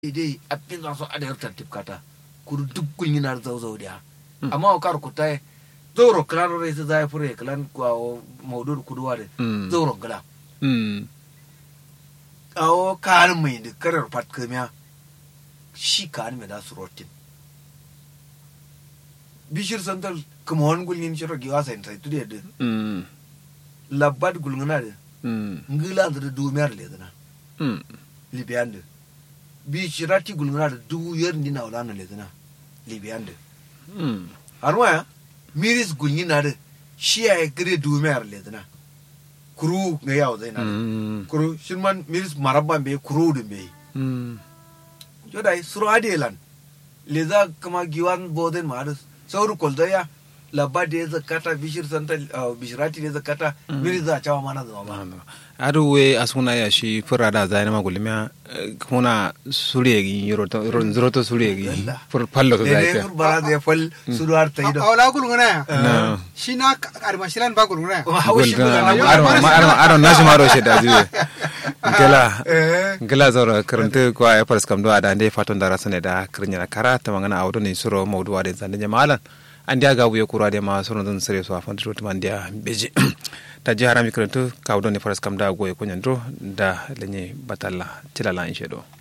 idai appin za su adayar tartib kata kudu duk gulnyinar zauzau da amma o kar kutai zoro klan rai su zai fure klan kwa maudur kuduwa da zoro gala awo kan mai da karar pat kamiya shi kan mai da su rotin bishir santal kuma wani gulnyin shiro giwa sai sai tude da labbat gulngana da ngila da dumiyar ledana libiyan da bi shirati gulngana da dubu yar ni na wala na ledana libiyan da har waya miris gulngina da shi ya gire dumiyar ledana kuru ga yawo zai na kuru shirman miris marabban bai kuru da bai jodai suru adelan leza kama giwan boden ma da sauru koldaya labba da ya zakata bishir santa bishirati da ya zakata miris za a cawa mana zama ba adu we asuna ya shi fura da zai na magulmiya kuna suregi roto suregi fur pallo to zai ne bara da ya fal suru har ta yi da awla gulguna ya na shi na armashilan ba gulguna ya aro nashi maro shi da zuwe gela gela zoro karanta ko ay paras kam do ada ande faton dara sane da kirnya kara ta mangana awdo ni suro mawdu ade zande jamalan andi aga buye kura de ma suro don sere so afan to man dia beji ta ji harami karanta kawdo ni paras kam da goye ko nyandro da lenye batalla tilala inshedo